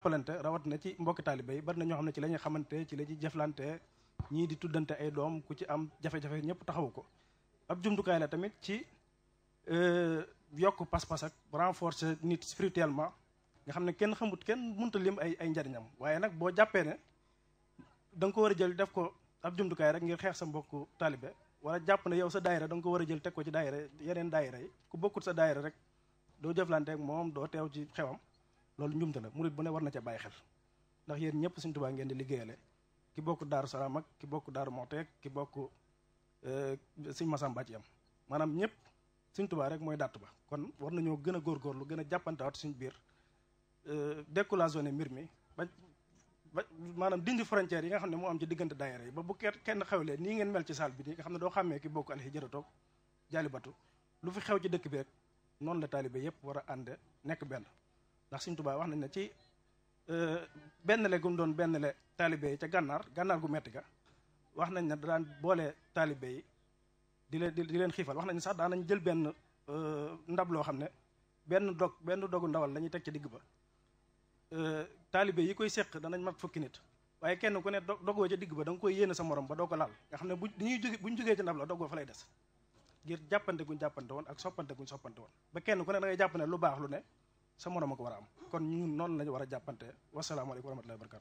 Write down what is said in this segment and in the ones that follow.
jàppalante rawat na ci mbokki taalibe yi bari na ñoo xam ne ci la ñuy xamante ci la ñuy jëflante ñii di tuddante ay doom ku ci am jafe-jafe ñëpp taxawu ko ab jumtukaay la tamit ci yokk pas-pas ak renforcer nit spirituellement nga xam ne kenn xamut kenn mënta lim ay ay njariñam waaye nag boo jàppee ne da nga ko war a jël def ko ab jumtukaay rek ngir xeex sa mbokku taalibe wala jàpp ne yow sa daayira da nga ko war a jël teg ko ci daayira yeneen daayira yi ku bokkut sa daayira rek doo jëflante ak moom doo teew ci xewam loolu njumte la murit bu ne war na ca bàyyi xel ndax yéen ñëpp Sëñ Tuubaa ngeen di liggéeyale ki bokk Daaru Salaam ak ki bokk Daaru Moxteek ki bokk Sëñ Masamba ci am maanaam ñëpp Sëñ Tuubaa rek mooy dàtt ba kon war nañoo gën a góorgóorlu gën a jàppantewaat suñu biir décloisonné mbir mi ba ba maanaam dindi frontière yi nga xam ne moo am ci diggante daayira yi ba bu kenn xewlee nii ngeen mel ci saal bi nii nga xam ne doo xàmmee ki bokk alxijratoog jaalibatu lu fi xew ci dëkk bi rek noonu la taalibe yëpp war a ànd nekk benn ndax Sëñ Tuubaa wax nañ ne ci benn le gum doon benn le taalibe yi ca gànnaar gànnaar gu metti ga wax nañ ne daan boole taalibe yi di leen di leen xiifal wax nañ sax daan nañ jël benn ndab loo xam ne benn dog benn dogu ndawal la ñuy teg ci digg ba taalibe yi koy seq danañ mat fukki nit waaye kenn ku ne dogoo ca digg ba da nga koy yéene sa morom ba doo ko laal nga xam ne bu dañuy jóge bu ñu jógee ci ndab la dogoo fa lay des ngir jàppante guñ jàppante woon ak soppante guñ soppante woon ba kenn ku ne da ngay jàpp ne lu baax lu ne sa morom a ko war a am kon ñun noonu lañu war a jàppante wasalaamaaleykum wa rahmatullahi wa barakatu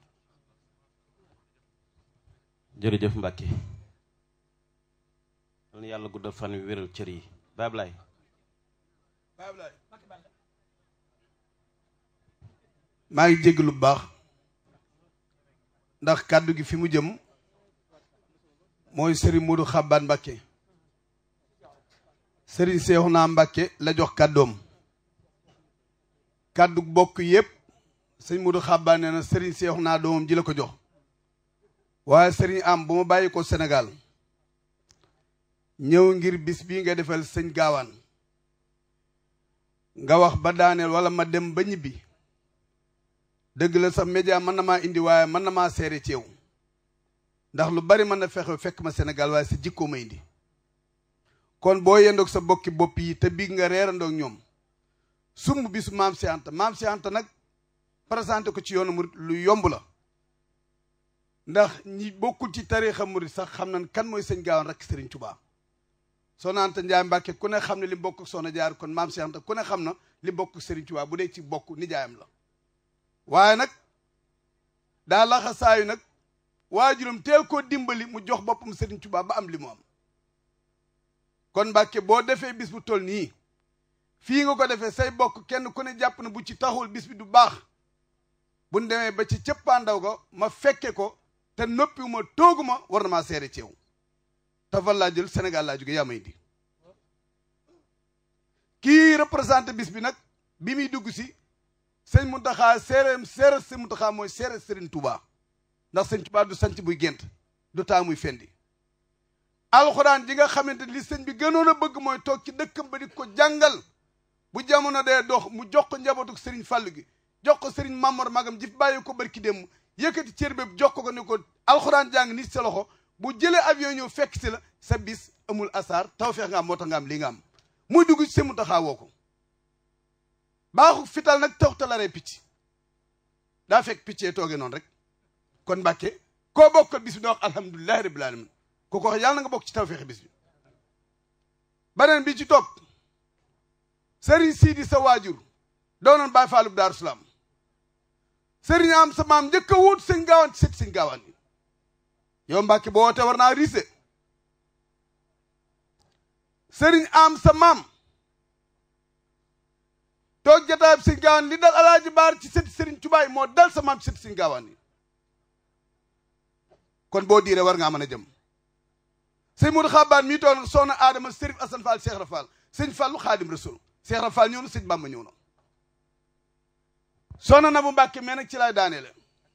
jërëjëf Mbacke yal na yàlla guddal fan wi wéral cër yi Bablaay maa ngi jégg lu baax ndax kàddu gi fi mu jëm mooy Serigne Modou Xabbaan Mbacke Serigne Seexuna Mbacke la jox kàddoom kàddu bokk yépp sëñ Modou Xabbaan nee na Serigne Seexuna doomam ji la ko jox waaye Serigne am bu ma bàyyi ko Sénégal ñëw ngir bis bii nga defal sëñ gaawaan nga wax ba daaneel wala ma dem ba ñibbi dëgg la sax média mën na maa indi waaye mën na maa seere ci yow ndax lu bari mën na fexe fekk ma Sénégal waaye sa jikkoo ma indi kon boo yendoog sa bokki bopp yi te biig nga reerandoog ñoom sumb bisu maam si Anta maam si Anta nag présenté ko ci yoonu murit lu yomb la ndax ñi bokkul ci tariixa murit sax xam nañ kan mooy sëñ gaawaan rek Sëriñ Tuubaa Soxna Anta Njaay Mbàkke ku ne xam ne li bokk ak Soxna Jaar kon maam si Anta ku ne xam na li bokk ak Sëriñ Tuubaa bu dee ci bokk nijaayam la waaye nag daa laxa saayu nag waajuram teel koo dimbali mu jox boppam Sëriñ Tuubaa ba am li mu am kon Mbàkke boo defee bis bu toll nii fii nga ko defee say bokk kenn ku ne jàpp na bu ci taxul bis bi du baax bu ñu demee ba ci cëppaandaw ga ma fekke ko te noppiwuma tooguma war na maa seere ci yow te fan laa jël Sénégal laa jóge yaa may indi kii représenté bis bi nag bi muy dugg si sëñ Muntaxa séeréem séeréer sëñ Muntaxa mooy séeréer Sëriñ Tuubaa ndax sëñ Tuubaa du sanc buy gént du taa muy fendi alxuraan ji nga xamante li sëñ bi gënoon a bëgg mooy toog ci dëkkam ba di ko jàngal bu jamono dee dox mu jox ko njabootu sëriñ Fàllu gi jox ko sëriñ Mamor magam ji bàyyi ko barki démb yëkkati cër bépp jox ko ko ni ko alxuraan jàng nit sa loxo bu jëlee avion ñëw fekk si la sa bis amul asaar tawfeex nga am moo tax nga am lii nga am muy dugg ci sëñ Muntaxa woo ko baaxu fital nag tax talaree picc daa fekk piccee tooge noonu rek kon Mbàkke koo bokkal bis bi da wax alhamdulilahi rabbil alamin ku ko wax yàlla na nga bokk ci tawfeexi bis bi beneen bi ci topp sëriñ siidi sa waajur doonoon Baay Faalub Daaru Salaam sëriñ am sa maam njëkk a wut sëñ gaawaan ci sët sëñ gaawaan yi yow Mbàkke boo wootee war naa riise sëriñ am sa maam toog jataayab sëñ gaawaan li dal alaaji baar ci sëti sëriñ Tuubaa moo dal sa maam ci sëti sëñ gaawaan yi kon boo diiree war ngaa mën a jëm sëñ Modou Xabaan mii toog nag soxna Adama Sërif Asan Fall Cheikh Rafal sëñ Fallu Xaadim Rasul Cheikh Rafal ñëw na sëñ Bamba ñëw na soxna na bu Mbàkke mais nag ci laay daaneele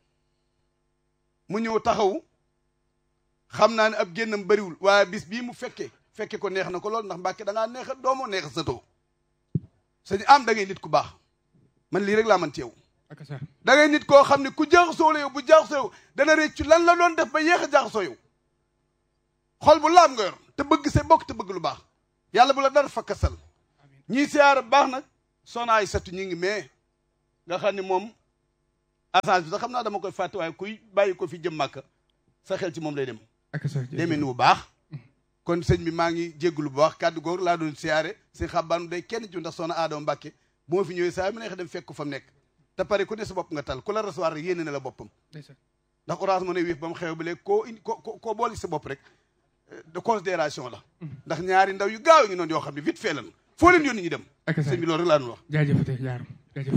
mu ñëw taxaw xam naa ne ab génnam bëriwul waaye bis bii mu fekke fekke ko neex na ko lool ndax Mbàkke da ngaa neex a doomoo neex a satoo sëñ am da ngay nit ku baax man lii rek laa man ci yow da ngay nit koo xam ne ku jaaxasoo la yow bu jaaxasoo yow dana réccu lan la doon def ba yéex a jaaxasoo yow xol bu laab nga yor te bëgg say bokk te bëgg lu baax yàlla bu la dara fakkasal ñii siyaar baax nag soxna ay satu ñi ngi mais nga xam ne moom assage bi sax xam naa dama koy fàtte waaye kuy bàyyi ko fi jëm màkka sa xel ci moom lay dem ak sa demee nu bu baax kon sëñ bi maa ngi jéggulu bu baax kàddu googu laa doon siyaare sëñ xabbaanu day kenn ci ndax soxna Adama Mbàkke bu ma fi ñëwee saa mu neex dem fekk ko fa mu nekk te pare ku ne sa bopp nga tal ku la recevoir rek yéene na la boppam ndeysaan ndax orange mo ne wéef ba mu xew ba léegi koo indi ko ko koo boole sa bopp rek de considération la ndax ñaari ndaw yu gaaw ngi noonu yoo xam ne vite fait lan foo leen yónni ñu dem ak sa sëñ bi loolu rek laa doon wax jaajëfate yaaram jaajëf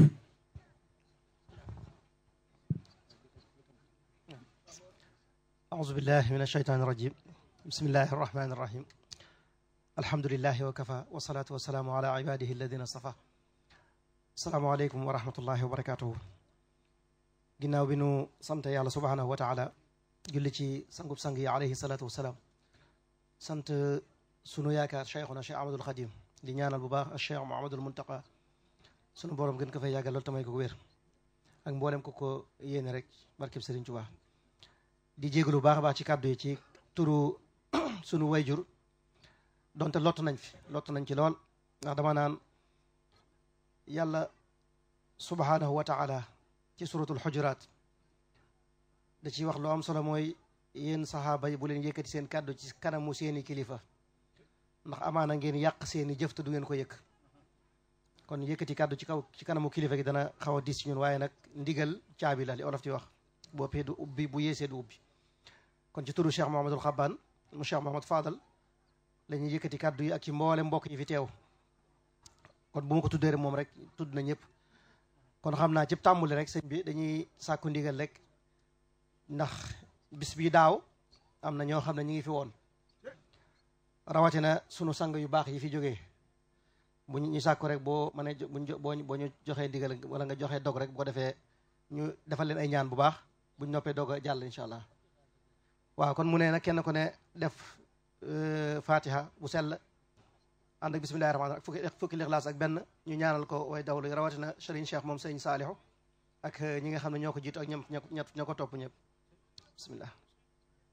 أعوذ بالله من الشيطان الرجيم بسم الله الرحمن الرحيم الحمد لله وكفى والصلاة والسلام على عباده الذين اصطفى السلام عليكم ورحمة الله وبركاته ginnaaw bi nu sant yàlla subhanahu wa taala julli ci sangub sang yi alayhi salatu wasalaam sant sunu yaakaar cheikhuna cheikh ahmadul xadim di ñaanal bu baax cheikh mohamadul muntaqa sunu borom gën ko fay yàggal loolu tamay ko wér ak mboolem ko ko yéene rek barkeb Sëriñ Tuubaa di jégalu bu baax a baax ci kàddu yi ci turu sunu wayjur donte lott nañ fi lott nañ ci lool ndax dama naan yàlla subhanahu wa taala ci suratul xujuraat da ciy wax lu am solo mooy yéen saxaaba yi bu leen yëkkati seen kàddu ci kanamu seeni kilifa ndax amaana ngeen yàq seeni jëf te du ngeen ko yëkk kon yëkkati kàddu ci kaw ci kanamu kilifa gi dana xaw a dis ci ñun waaye nag ndigal caabi la li olof di wax boppee du ubbi bu yeesee du ubbi kon ci turu Cheikh Mouhamadul Xabbaan mu Cheikh Mouhamad Fadal la ñuy yëkkati kàddu yi ak ci mboole mbokk yi fi teew kon bu ma ko tuddee rek moom rek tudd na ñëpp kon xam naa ci tàmbuli rek sëñ bi dañuy sàkku ndigal rek ndax bis bi daaw am na ñoo xam ne ñu ngi fi woon rawatina sunu sang yu baax yi fi jógee bu ñu sàkku rek boo mën a buñ boo boo ñu joxee ndigal wala nga joxee dog rek bu ko defee ñu defal leen ay ñaan bu baax buñ noppee doog a jàll incha allah waaw kon mu ne nag kenn ku ne def fatiha bu sell ànd ak bismillahi rahmaani rahim fukki fukki lixlaas ak benn ñu ñaanal ko way dawlu rawatina Serigne Cheikh moom sëñ Saalihu ak ñi nga xam ne ñoo ko jiitu ak ñoom ñoo ko topp ñëpp bismillah